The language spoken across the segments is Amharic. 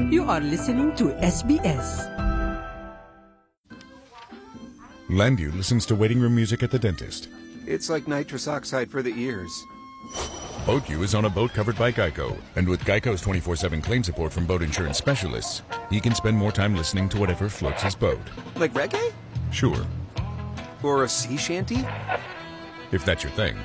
You are listening to SBS. Landview listens to waiting room music at the dentist. It's like nitrous oxide for the ears. BoatU is on a boat covered by Geico, and with Geico's 24 7 claim support from boat insurance specialists, he can spend more time listening to whatever floats his boat. Like reggae? Sure, Or a sea shanty? if that's your thing.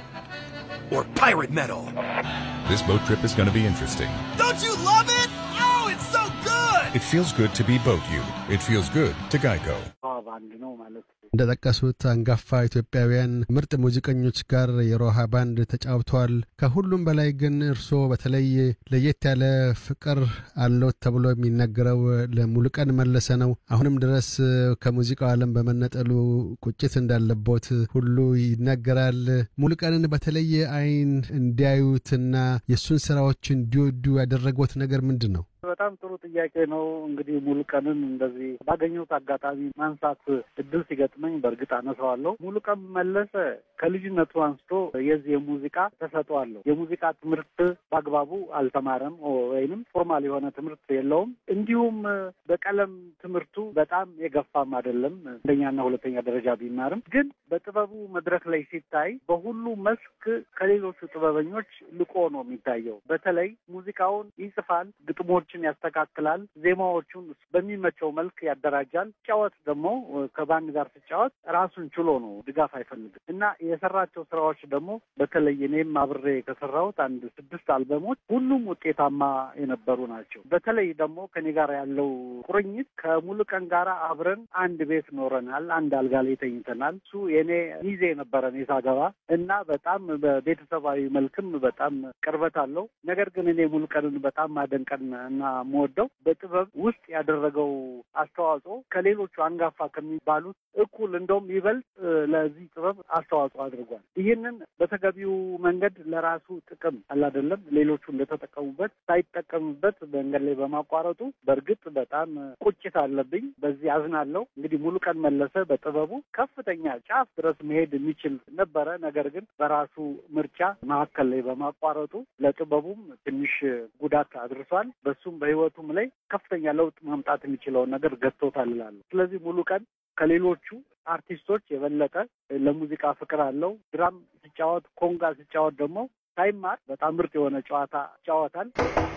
Or pirate metal? This boat trip is going to be interesting. Don't you love it? Oh, it's so good! It feels good to be BoatU. It feels good to Geico. ባንድ ነው ማለት ነው። እንደጠቀሱት አንጋፋ ኢትዮጵያውያን ምርጥ ሙዚቀኞች ጋር የሮሃ ባንድ ተጫውተዋል። ከሁሉም በላይ ግን እርስዎ በተለይ ለየት ያለ ፍቅር አለዎት ተብሎ የሚነገረው ለሙሉቀን መለሰ ነው። አሁንም ድረስ ከሙዚቃው ዓለም በመነጠሉ ቁጭት እንዳለቦት ሁሉ ይነገራል። ሙሉቀንን በተለየ አይን እንዲያዩትና የእሱን ስራዎች እንዲወዱ ያደረጎት ነገር ምንድን ነው? በጣም ጥሩ ጥያቄ ነው። እንግዲህ ሙሉቀንን እንደዚህ ባገኘሁት አጋጣሚ ማንሳት እድል ሲገጥመኝ በእርግጥ አነሳዋለሁ። ሙሉቀን መለሰ ከልጅነቱ አንስቶ የዚህ የሙዚቃ ተሰጥኦ አለው። የሙዚቃ ትምህርት በአግባቡ አልተማረም ወይንም ፎርማል የሆነ ትምህርት የለውም። እንዲሁም በቀለም ትምህርቱ በጣም የገፋም አይደለም። አንደኛና ሁለተኛ ደረጃ ቢማርም ግን በጥበቡ መድረክ ላይ ሲታይ በሁሉ መስክ ከሌሎቹ ጥበበኞች ልቆ ነው የሚታየው። በተለይ ሙዚቃውን ይጽፋል፣ ግጥሞችን ያስተካክላል፣ ዜማዎቹን በሚመቸው መልክ ያደራጃል። ሲጫወት ደግሞ ከባንድ ጋር ሲጫወት ራሱን ችሎ ነው፣ ድጋፍ አይፈልግም እና የሰራቸው ስራዎች ደግሞ በተለይ እኔም አብሬ ከሰራሁት አንድ ስድስት አልበሞች ሁሉም ውጤታማ የነበሩ ናቸው። በተለይ ደግሞ ከኔ ጋር ያለው ቁርኝት ከሙሉቀን ጋር አብረን አንድ ቤት ኖረናል። አንድ አልጋ ላይ ተኝተናል። እሱ የኔ ሚዜ ነበረ እኔ ሳገባ እና በጣም በቤተሰባዊ መልክም በጣም ቅርበት አለው። ነገር ግን እኔ ሙሉቀንን በጣም ማደንቀን እና የምወደው በጥበብ ውስጥ ያደረገው አስተዋጽኦ ከሌሎቹ አንጋፋ ከሚባሉት እኩል እንደውም ይበልጥ ለዚህ ጥበብ አስተዋጽኦ አድርጓል። ይህንን በተገቢው መንገድ ለራሱ ጥቅም አላደለም ሌሎቹ እንደተጠቀሙበት ሳይጠቀሙበት መንገድ ላይ በማቋረጡ በእርግጥ በጣም ቁጭት አለብኝ። በዚህ አዝናለሁ። እንግዲህ ሙሉቀን መለሰ በጥበቡ ከፍተኛ ጫፍ ድረስ መሄድ የሚችል ነበረ። ነገር ግን በራሱ ምርጫ መካከል ላይ በማቋረጡ ለጥበቡም ትንሽ ጉዳት አድርሷል። በሱም በሕይወቱም ላይ ከፍተኛ ለውጥ ማምጣት የሚችለውን ነገር ገጥቶታል እላለሁ። ስለዚህ ሙሉቀን ከሌሎቹ አርቲስቶች የበለጠ ለሙዚቃ ፍቅር አለው። ድራም ሲጫወት፣ ኮንጋ ሲጫወት ደግሞ ሳይማር በጣም ምርጥ የሆነ ጨዋታ ይጫወታል።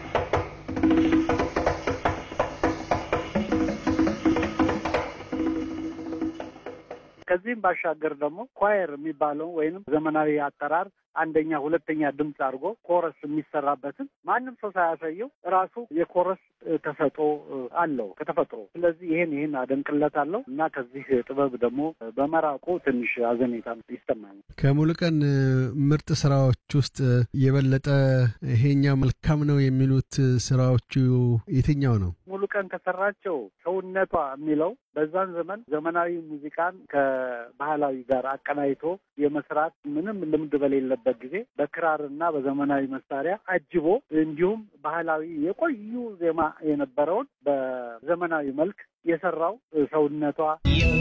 ከዚህም ባሻገር ደግሞ ኳየር የሚባለው ወይንም ዘመናዊ አጠራር አንደኛ ሁለተኛ ድምፅ አድርጎ ኮረስ የሚሰራበትን ማንም ሰው ሳያሳየው ራሱ የኮረስ ተሰጥኦ አለው ከተፈጥሮ። ስለዚህ ይህን ይህን አደንቅለታለሁ እና ከዚህ ጥበብ ደግሞ በመራቁ ትንሽ አዘኔታ ይሰማኛል። ከሙሉቀን ምርጥ ስራዎች ውስጥ የበለጠ ይሄኛው መልካም ነው የሚሉት ስራዎቹ የትኛው ነው? ሙሉቀን ከሰራቸው ሰውነቷ የሚለው በዛን ዘመን ዘመናዊ ሙዚቃን ከባህላዊ ጋር አቀናይቶ የመስራት ምንም ልምድ በሌለበት ጊዜ በክራርና በዘመናዊ መሳሪያ አጅቦ እንዲሁም ባህላዊ የቆዩ ዜማ የነበረውን በዘመናዊ መልክ የሰራው ሰውነቷ